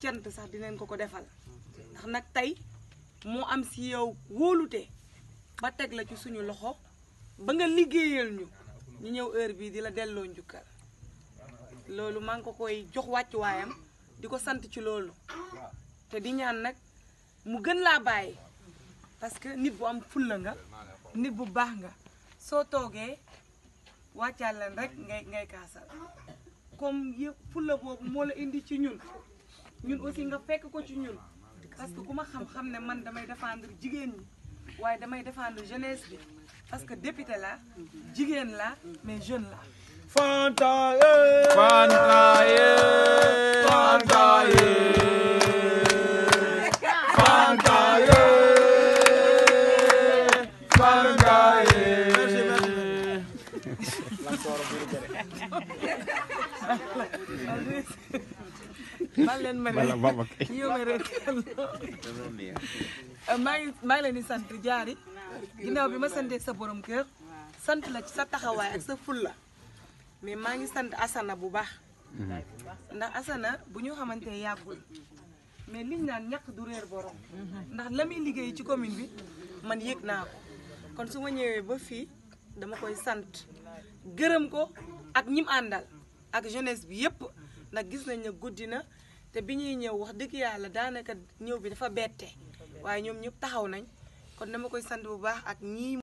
cant sax dinañ ko ko defal ndax nag tey moo am si yow wóolute ba teg la ci suñu loxo ba nga liggéeyal ñu ñu ñëw heure bii di la delloo njukkal loolu maa ngi ko koy jox wàccuwaayam di ko sant ci loolu te di ñaan nag mu gën laa bàyyi parce que nit bu am fulla nga nit bu baax nga soo toogee wàccaal leen rek ngay ngay kaasal comme yëpp fulla boobu moo la indi ci ñun ñun aussi nga fekk ko ci ñun parce que ku ma xam-xam ne man damay défendre jigéen ñi waaye damay défendre jeunesse bi parce que député la jigéen la mais jeune la Fanta ye Fanta ye Fanta ye Fanta ye Fanta ye man leen ma ne yow ma rek maa ngi maa ngi leen di sant jaari ginnaaw bi ma santee sa borom kër sant la ci sa taxawaay ak sa fulla mais maa ngi sant Asana bu baax ndax Asana bu ñu xamante ne yàggul mais liñ naan ñàkk du réer borom ndax la muy liggéey ci commune bi man yëg naa ko kon su ma ñëwee ba fii dama koy sant gërëm ko ak ñim àndal ak jeunesse bi yépp ndax gis nañ ne guddi na te bi ñuy ñëw wax dëgg yàlla daanaka ñëw bi dafa bette waaye ñoom ñëpp taxaw nañ kon dama koy sant bu baax ak ñii